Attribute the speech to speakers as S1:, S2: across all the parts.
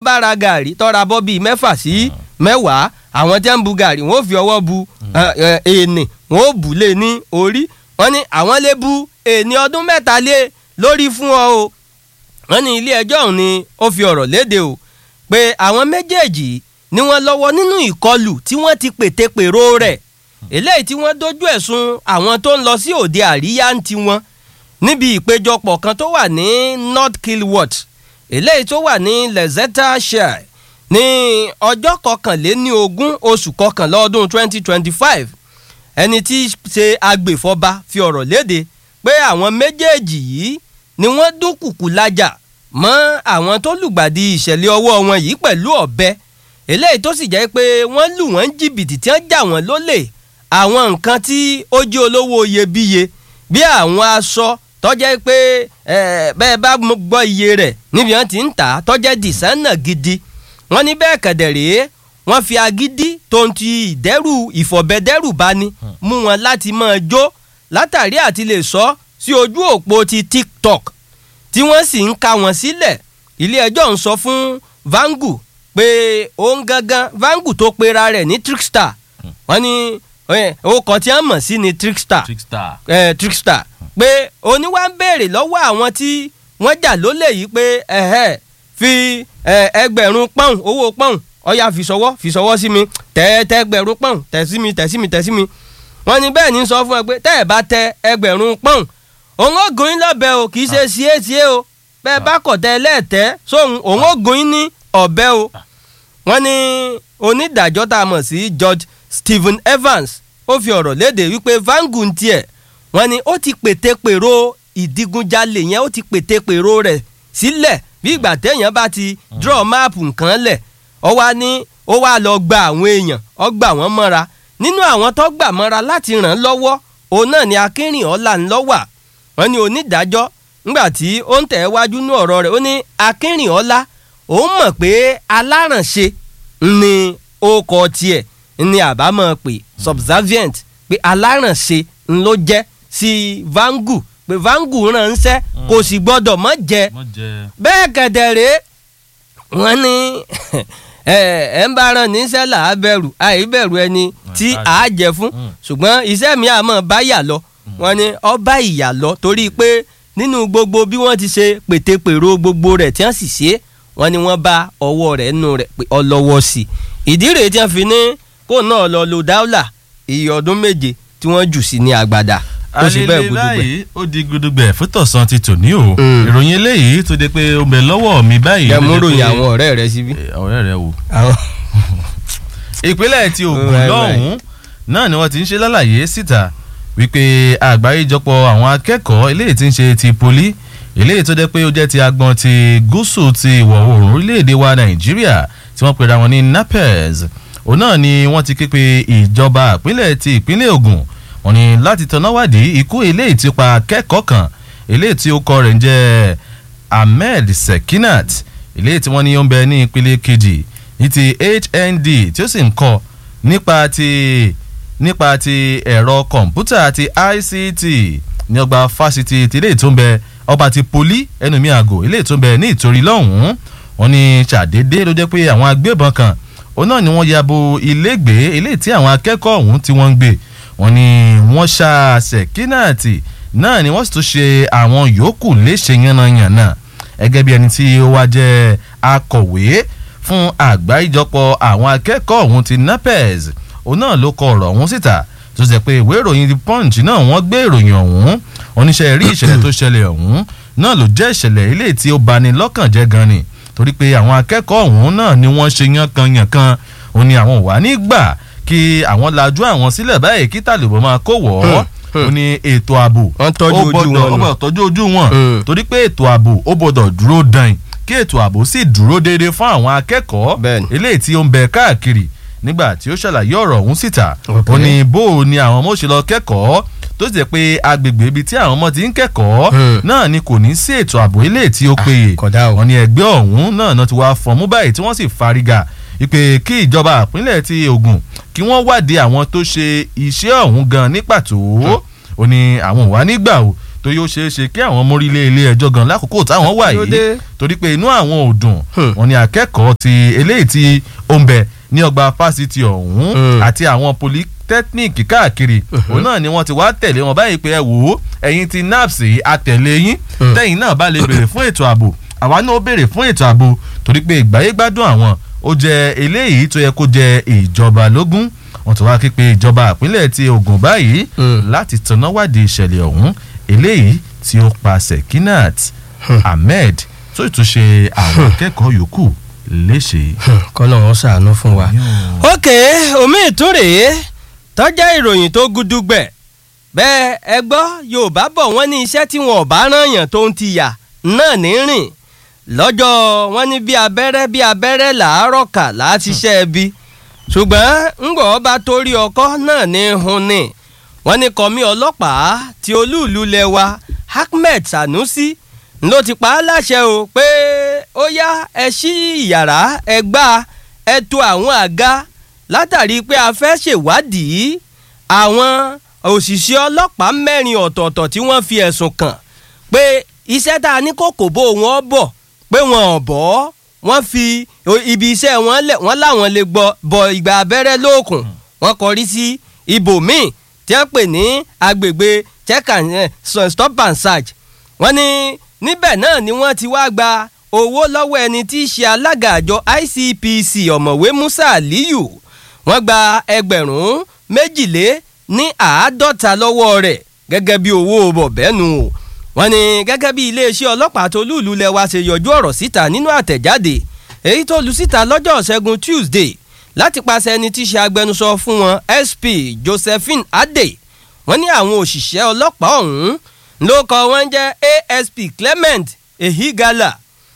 S1: bára gàrí tọ́ra bọ́ bíi mẹ́fà sí mẹ́wàá àwọn tí wọ́n ń bu gàrí wọ́n ó fi ọwọ́ bu èèní wọ́n ó bù lé ní orí wọ́n ní àwọn lè bu èèní ọdún mẹ́ta lé lórí fún ọ o wọ́n ní ilé ẹjọ́ ọ̀hún ni ó fi ọ̀rọ̀ léde o pé àwọn méjèèjì ni wọ́n lọ́wọ́ nínú ìkọlù tí wọ́n ti pètèpèrò rẹ̀ eléyìí tí wọ́n dojú ẹ̀sùn àwọn tó ń lọ sí òde àríyá ń tiwọn níbi ìpéjọpọ̀ kan tó wà ní north kilwart eléyìí tó wà ní Leicestershire ní ọjọ́ kọkànléní ogún oṣù kọkànlá ọdún 2025 ẹni tí í ṣe agbèfọ́ba fi ọ̀rọ̀ léde pé àwọn méjèèjì yìí ni wọ́n dúnkùkù lájà mọ́ àwọn tó lùgbàdì ìṣẹ̀lẹ̀ ọwọ́ wọn yìí pẹ̀lú ọ̀bẹ eléyìí tó sì jẹ́ pé wọ́n lù wọ́n jìbìtì tí wọ́n jà wọ́n lólè àwọn nǹkan tí ó jẹ́ olówó iyebíye bí àwọn aṣọ tọ́jẹ́ pé bẹ́ẹ̀ bá gbọ́ iye rẹ̀ níbi wọ́n ti ń tà á tọ́jẹ́ dìsánà gidi wọ́n ní bẹ́ẹ̀ kẹ̀dẹ̀ rèé wọ́n fi agídí tó ń ti ìdẹ́rù ìfọ̀bẹ́dẹ́rù bá ní mú wọn láti máa jó látàrí àti lè sọ sí ojú òpó ti TikTok tí wọ́n sì ń ka wọn sílẹ̀ ilé ẹjọ́ ń sọ fún Vangu pé òun gangan Vangu tó pera rẹ̀ ní trickster wọ́n ní orúkọ tí wọ́n mọ̀ sí ni trickster
S2: trickster
S1: eh, trickster pé oníwà ń béèrè lọ́wọ́ àwọn tí wọ́n jà lólè yìí pé ẹ̀hẹ́ fi ẹgbẹ̀rún pọ́ùn owó pọ́ùn ọ̀yà fi sọwọ́ fi sọwọ́ sí mi tẹ́ẹ̀tẹ́ ẹgbẹ̀rún pọ́ùn tẹ̀ sí mi tẹ̀ sí mi tẹ̀ sí mi wọ́n ní bẹ́ẹ̀ ní sọ fún ẹ pé tẹ́ ẹ̀ bá tẹ ẹgbẹ̀rún pọ́ùn òun ó gun yín lọ́bẹ̀ o kì í ṣe síé síé o bẹ́ẹ̀ bá kọ̀ tẹ́ ẹlẹ́ẹ̀tẹ́ sóhun òun ó gun yín ní ọ̀bẹ o wọ́n ní onídàájọ́ tá a mọ̀ sí George Stephen Evans ó fi ọ̀rọ̀ léde wípé Vangu ń tiẹ̀ wọ́n ní ó ti pète pèrò ìdigunjalè yẹn ó ti pète pèrò rẹ̀ sílẹ̀ bí ìgbà téèyàn bá ti draw máàpù nǹkan lẹ̀ ọ wá ní ó wá lọ gba àwọn èèyàn ọ gbà wọ́n mọ́ra nínú àwọn tó gbà mọ́ra láti ràn án lọ́wọ́ òun náà ni Akínrìnọ́lá ń lọ́wà wọ́n ní onídàájọ́ ńgbà tí ó ń tẹ̀ wájú ní ọ̀rọ̀ rẹ̀ ó ní Akínrìnọ́lá òun mọ̀ pé alárànṣe ni ó kọ tiẹ̀ ni àbámọ̀ pé subservient pé alárànṣe ló jẹ́ sí Vangu pé Vangu ránṣẹ́ kò sì gbọ́dọ̀ mọ́ jẹ bẹ́ẹ̀ kẹ̀dẹ̀rẹ́ wọ́n ní ẹ ń bá rán níṣẹ́ là á bẹ̀rù àì bẹ̀rù ẹni tí à á jẹ fún ṣùgbọ́n iṣẹ́ mi àmọ́ bá yà lọ wọ́n ní ọ bá ìyà lọ torí pé nínú gbogbo bí wọ́n ti ṣe pètèpèrò gbogbo rẹ̀ tí wọ́n sì ṣe wọ́n ní wọ́n bá ọwọ́ rẹ̀ nù rẹ̀ pé ọlọ́wọ́ sí i ìdí rèé tí wọ́n fi ní kó náà lọ lo dáúlà iye ọdún méje tí wọ́n jù sí ní àgbàdà ó sì bẹ́ẹ̀
S2: alele
S1: gudugbẹ̀.
S2: báyìí ó di gudugbẹ̀ fótọ̀sán ti tòní o ìròyìn eléyìí tó de pé ó bẹ lọ́wọ́ mi báyìí.
S1: ẹ mú
S2: ló
S1: ròyìn
S2: jẹ́ pé-
S1: àwọn ọ̀rẹ́ rẹ síbí.
S2: Eh, ọ̀rẹ́ rẹ wò.
S1: àwọn
S2: ìpínlẹ̀ ti Ògùn
S1: Right, right.
S2: lọ́hùn-ún náà ni wọ́n ti ń ṣe lálàyé síta wípé àgbáríjọpọ̀ àwọn akẹ́kọ̀ọ́ eléyìí tí ń ṣe ti poli eléyìí tó jẹ́ pé ó jẹ́ ti agbọn ti gúúsù ti ìwọ̀ oòrùn orílẹ̀-èdè wa Nàìjíríà tí wọ́n pera wọn ní NAPEZ òun náà ni wọ́n ti ké pe ìjọba ìpínlẹ̀ ti ìpínlẹ̀ Ògùn wọ́n ní láti tanná wádìí ikú eléyìí tí ó pa akẹ́kọ̀ọ́ kan eléyìí tí ó kọ rẹ̀ ń jẹ́ Ahmed Sekinat eléyìí tí wọ́n ní ó ń bẹ ní ìpele kejì ní ti HND tí ó sì ń kọ́ nípa ti nípa ti ẹ̀rọ kọ̀ǹpútà ti ICT ní ọgbà fásitì ti ilé tó ń bẹ ọba ti poli ẹnu mi àgò ilé tó ń bẹ ní ìtorí lọ́hùn-ún wọ́n ní ṣàdédé ló jẹ́ pé àwọn agbébọn kan òun náà ni wọ́n ya bo ilégbèé ilé tí àwọn akẹ́kọ̀ọ́ ọ̀hún tí wọ́n ń gbé wọ́n ní wọ́n ṣá Sẹ̀kínàtì náà ni wọ́n sì tún ṣe àwọn yòókù léṣe yánnayànna gẹ́gẹ́ bí ẹni tí ó wá jẹ́ akọ̀wé fún àgbáríjọpọ̀ àwọn akẹ́kọ̀ọ́ ọ̀hún ti NAPEZ òun náà ló kọ ọ̀rọ̀ ọ̀hún síta tó ṣe pé ìwé ìròyìn The Punch náà wọ́n gbé ìròyìn ọ̀hún oníṣẹ́ rí ìṣẹ̀lẹ̀ tó ṣẹlẹ̀ ọ̀hún náà ló jẹ́ ìṣẹ̀lẹ̀ ilé tí ó bani lọ́kàn jẹ́ gan ni torí pé àwọn akẹ́kọ̀ọ́ ọ̀hún náà ni wọ́n ṣe yánkanyànkan òun ni àwọn ò wá nígbà kí àwọn lajú àwọn sílẹ̀ báyìí kí tàlùbọ̀ máa kó wọ̀ ọ́ ó ní ètò ààbò
S1: Wọ́n tọ́jú
S2: ó
S1: ojú
S2: gbọ́dọ̀-
S1: wọn nù.
S2: ó gbọ́dọ̀ tọ́jú ojú wọn
S1: Mm.
S2: torí pé ètò ààbò ó gbọ́dọ̀ dúró dán kí ètò ààbò sì dúró déédéé fún àwọn akẹ́kọ̀ọ́
S1: Bẹ́ẹ̀ni.
S2: eléyìí tí ó ń bẹ káàkiri nígbà tí ó ṣàlàyé ọ̀rọ̀ ọ̀hún síta
S1: Ok.
S2: ó ní bó o ní àwọn ọmọ ó ṣe lọ kẹ́kọ̀ọ́ tó sì jẹ́ pé agbègbè ibi tí àwọn ọmọ ti ń kẹ́kọ̀ọ́
S1: Hmm.
S2: náà ni kò ní sí ètò ààbò eléyìí tí ó péye
S1: kódà o.
S2: wọ́n ní ẹgbẹ́ ọ̀hún náà náà ti wá fọ̀mú báyìí tí wọ́n sì fariga ìpè kí ìjọba ìpínlẹ̀ ti Ògùn kí wọ́n wádìí àwọn tó ṣe iṣẹ́ ọ̀hún gan ní pàtó ó ní àwọn ò wá nígbà o tó tó yóò ṣeé ṣe kí àwọn mórílé ilé ẹjọ́ gan lákòókò táwọn wà
S1: Kí ló
S2: yìí
S1: dé?
S2: torí pé inú àwọn ò dùn
S1: Hmm.
S2: wọn ni akẹ́kọ̀ọ́ ti eléyìí tí ó ń bẹ ní ọgbà fásitì ọ̀hún
S1: Hmm.
S2: àti àwọn polytechnic káàkiri òun náà ni wọ́n ti wá tẹ̀lé wọn báyìí pé ẹ wò ó ẹ̀yin ti naps àtẹ̀lé yín
S1: Hmm.
S2: tẹ̀yin náà bá lè béèrè fún ètò ààbò àwa náà ó béèrè fún ètò ààbò torí pé ìgbáyé gbádùn àwọn ó jẹ eléyìí tó yẹ kó jẹ ìjọba lógún wọ́n ti wá ké pe ìjọba ìpínlẹ̀ ti Ògùn báyìí
S1: Hmm.
S2: láti tanná wádìí ìṣẹ̀lẹ̀ ọ̀hún eléyìí tí ó pa Sekinat Ahmed tó ìtúnṣe àwọn akẹ́kọ̀ọ́ yòókù léṣe.
S1: kọ́nà wọn ṣàánú fún wa.
S2: Yóò.
S1: ok omi ìtúrè tọ́jà ìròyìn tó gudugbẹ̀ bẹ́ẹ̀ ẹ gbọ́ yorùbá bọ̀ wọ́n ní iṣẹ́ tí wọn ò bá rán yàn tó ń ti yà náà ní rìn lọ́jọ́ wọn ní bí abẹ́rẹ́ bí abẹ́rẹ́ làárọ̀ kà láti ṣiṣẹ́ ẹbí ṣùgbọ́n ńgbọ́ ọba torí ọkọ́ náà ní hun ni wọ́n ní kọ́mí ọlọ́pàá tí olúùlú lẹ́wà Ahmed Sanusi ló ti pa á láṣẹ o pé ó yá ẹ ṣí ìyàrá ẹ gbá ẹ tò àwọn àga látàrí pé a fẹ́ ṣèwádìí àwọn òṣìṣẹ́ ọlọ́pàá mẹ́rin ọ̀tọ̀ọ̀tọ̀ tí wọ́n fi ẹ̀sùn kàn pé iṣẹ́ tá a ní kókò bó wọn bọ̀ pé wọn ò bọ́ wọ́n fi o- ibi iṣẹ́ wọn lẹ̀ wọ́n láwọn lè gbọ́ bọ ìgbà abẹ́rẹ́ lóòkùn wọ́n kọrí sí ibòmíì tí wọ́n pè ní agbègbè check and eh, so- stop and search wọ́n ní níbẹ̀ náà ni wọ́n ti wá gba owó lọ́wọ́ ẹni tí í ṣe alága àjọ ICPC ọ̀mọ̀wé Musa Aliyu wọ́n gba ẹgbẹ̀rún méjìlé ní àádọ́ta lọ́wọ́ rẹ̀ gẹ́gẹ́ bí owó bọ̀bẹ́nu o wọ́n ní gẹ́gẹ́ bí iléeṣẹ́ ọlọ́pàá tó lùlù lẹ́wà ṣe yọjú ọ̀rọ̀ síta nínú àtẹ̀jáde èyí tó lu síta lọ́jọ́ ṣẹ́gun Tuesday láti pàṣẹ ẹni tí í ṣe agbẹnusọ fún wọn SP Josephine Ade wọ́n ní àwọn òṣìṣẹ́ ọlọ́pàá ọ̀hún ló kọ wọ́n jẹ́ ASP Clement Ehigala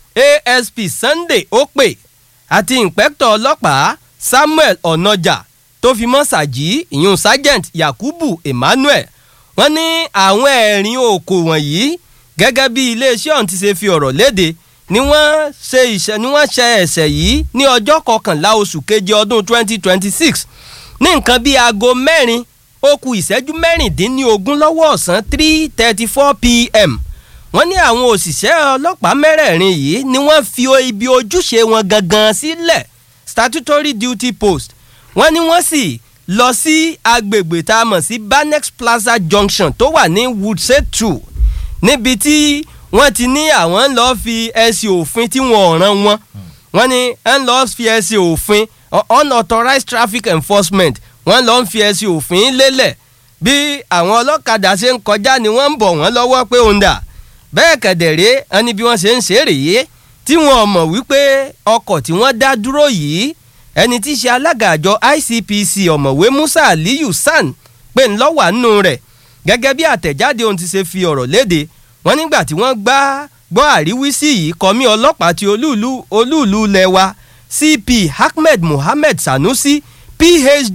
S1: ASP Sunday Okpe àti ìǹpẹ́kítọ̀ ọlọ́pàá Samuel Ọ̀nàjà tó fi mọ́ sàjí ìyún sergeant Yakubu Emmanuel wọ́n ní àwọn ẹ̀rín òkò wọ̀nyí gẹ́gẹ́ bí iléeṣẹ́ ọ̀hún ti ṣe fi ọ̀rọ̀ léde ni wọ́n ṣe ìṣẹ́ ni wọ́n ṣe ẹ̀ṣẹ̀ yìí ní ọjọ́ kọkànlá oṣù keje ọdún 2026 ní nǹkan bíi aago mẹ́rin ó kù ìṣẹ́jú mẹ́rìndínlógún lọ́wọ́ ọ̀sán three thirty four pm wọ́n ní àwọn òṣìṣẹ́ ọlọ́pàá mẹ́rẹ̀ẹ̀rin yìí ni wọ́n fi o- ibi ojúṣe wọn gangan sílẹ̀ statutory duty post wọ́n ní wọ́n sì lọ sí agbègbè tá a mọ̀ sí Banex Plaza Junction tó wà ní Woodside two níbi tí wọ́n ti ní àwọn ń lọ́ọ́ fi ẹ̀sìn òfin tí wọ́n ràn wọ́n wọ́n ní ń lọ́ọ́ fi ẹ̀sìn òfin uh, unauthorized traffic enforcement wọ́n lọ́ọ́ fi ẹ̀sìn òfin lélẹ̀ bí àwọn ọlọ́kadà ṣe ń kọjá ni wọ́n ń bọ̀ wọ́n lọ́wọ́ pé òun dà bẹ́ẹ̀ kẹ̀dẹ̀rẹ́ ẹni bí wọ́n ṣe ń ṣe é rèé tí wọ́n mọ̀ wípé ọkọ̀ tí wọ́n dá dúró yìí ẹni tí í ṣe alága àjọ ICPC ọ̀mọ̀wé Musa Aliyu San pé ńlọ́wà nínú rẹ̀ gẹ́gẹ́ bí àtẹ̀jáde ohun ti ṣe fi ọ̀rọ̀ léde wọ́n nígbà tí wọ́n gbá gbọ́ àríwísí yìí kọ́mí ọlọ́pàá ti olúùlú olúùlú lẹ́wà CP Ahmed Mohammed Sanusi PhD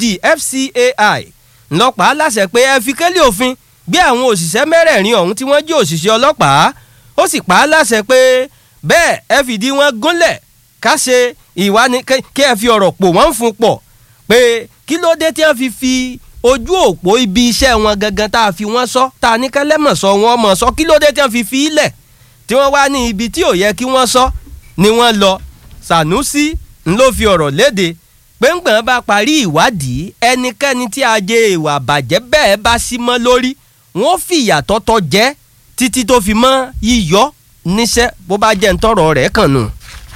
S1: FCAI ńlọ́pàá láṣẹ pé ẹ fi kélé òfin gbé àwọn òṣìṣẹ́ mẹ́rẹ̀ẹ̀rin ọ̀hún tí wọ́n jí òṣìṣẹ́ ọlọ́pàá ó sì pa á láṣẹ pé bẹ́ẹ̀ ẹ fìdí wọn gúnlẹ̀ ká ṣe ìwà ni kí ẹ fi ọ̀rọ̀ pò wọ́n fún pọ̀ pé kí ló dé tí wọ́n fi fi ojú òpó ibi iṣẹ́ wọn gangan tá a fi wọ́n sọ tá a ní kẹ́lẹ́mọ̀ sọ wọ́n mọ̀ sọ kí ló dé tí wọ́n fi fi ilẹ̀ tí wọ́n wá ní ibi tí ò yẹ kí wọ́n sọ ni wọ́n lọ Sànúsí ń ló fi ọ̀rọ̀ léde pé ńgbọ̀n bá parí ìwádìí ẹnikẹ́ni tí ajé ìwà bàjẹ́ bẹ́ẹ̀ bá sí mọ́ lórí wọ́n fìyà tọ́tọ́ jẹ́ títí tó fi mọ́ yíyọ níṣẹ́ bó bá jẹ́ ń tọrọ rẹ̀ kàn nù.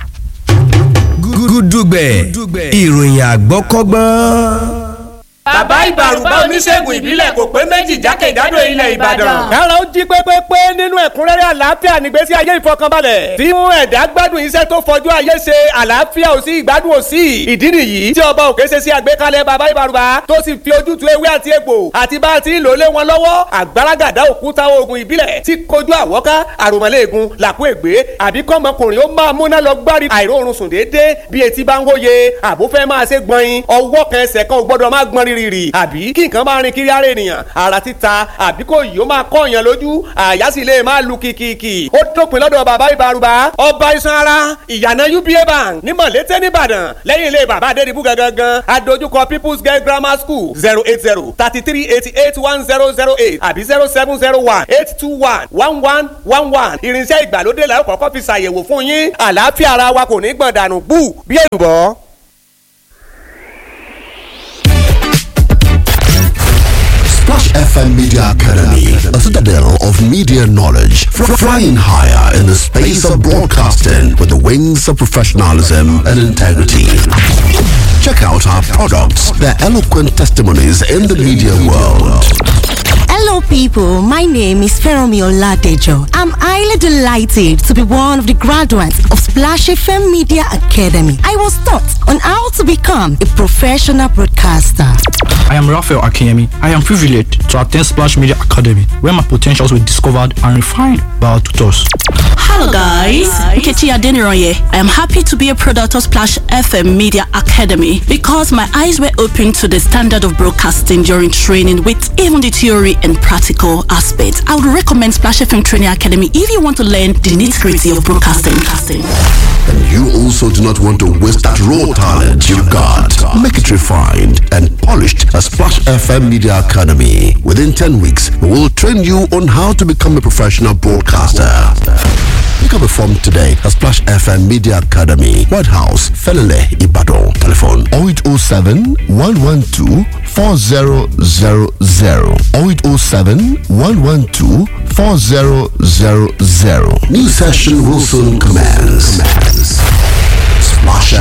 S3: gúdúgbẹ̀ ìròyìn àgbọ́kọ́gbọ́n.
S4: bàbá ìbàrùbá oníṣègùn ìbílẹ̀ kò pé méjì jákèjádò ilẹ̀ ìbàdàn.
S5: kára ó jí pépépé nínú ẹ̀kúnrẹ́rẹ́ àlàáfíà nígbésí ayé ìfọkànbalẹ̀ tí mú ẹ̀dá gbádùn iṣẹ́ tó fojú ayé ṣe àlàáfíà ò sí ìgbádùn ò sí ìdí nìyí tí ọba òkè ṣe sí àgbékalẹ̀ bàbá ìbàrùbá tó sì fi ojútùú ewé àti egbò àti bá a ti ń lò lé wọn lọ́wọ́ àgbàràgàdá òkúta oògùn ìbílẹ̀ tí kojú àwọ́ká àròmọ́lẹ́ẹ̀gùn làkú ègbé àbí kọ́mọkùnrin ó máa múná lọ gbárí àìróorun sùn déédéé bí etí bá ń wóye àbúfẹ́ máa ṣe gbọ̀nyin ọwọ́ kan ẹsẹ̀ kan ò gbọ́dọ̀ má gbọ́n rírì rìrì àbí kí nǹkan máa rin kiri ara ènìyàn ara títa àbí kò yìí ó máa kọ́ èèyàn lójú àyà sì lè máa lu kìkìkì ó dópin lọ́dọ̀ bàbá ìbarubá ọba iṣan ara ìyànà uba bank ní mọ̀lété nìbàdàn lẹ́yìn ilé bàbá adédìbú gangan adójúkọ people's girl grammar school zero eight zero thirty three eighty eight one zero zero eight àbí zero seven zero one eight two one one one one one irinṣẹ́ ìgbàlódé la ó kọ́kọ́ fi ṣàyẹ̀wò fún yín àlàáfíà ara wa kò ní gbọ̀n dànù bú bí èlùbọ́.
S6: Splash FM Media Academy, a citadel of media knowledge, fr- flying higher in the space of broadcasting with the wings of professionalism and integrity. Check out our products, their eloquent testimonies in the media world.
S7: Hello, people. My name is Feromi Oladejo. I'm highly delighted to be one of the graduates of Splash FM Media Academy. I was taught on how to become a professional broadcaster.
S8: I am Raphael Akiyemi. I am privileged to attend Splash Media Academy, where my potentials were discovered and refined by our tutors.
S9: Hello guys, Nkechi Adeniroye. I am happy to be a product of Splash FM Media Academy because my eyes were opened to the standard of broadcasting during training with even the theory and practical aspects. I would recommend Splash FM Training Academy if you want to learn the nitty-gritty of broadcasting.
S6: And you also do not want to waste that raw talent you've got. Make it refined and polished at Splash FM Media Academy. Within 10 weeks, we will train you on how to become a professional broadcaster. Pick up a form today at Splash FM Media Academy, White House, Felele, Ibadan. Telephone 0807 112 4000 0807 112 4000. New session will soon commence. Splash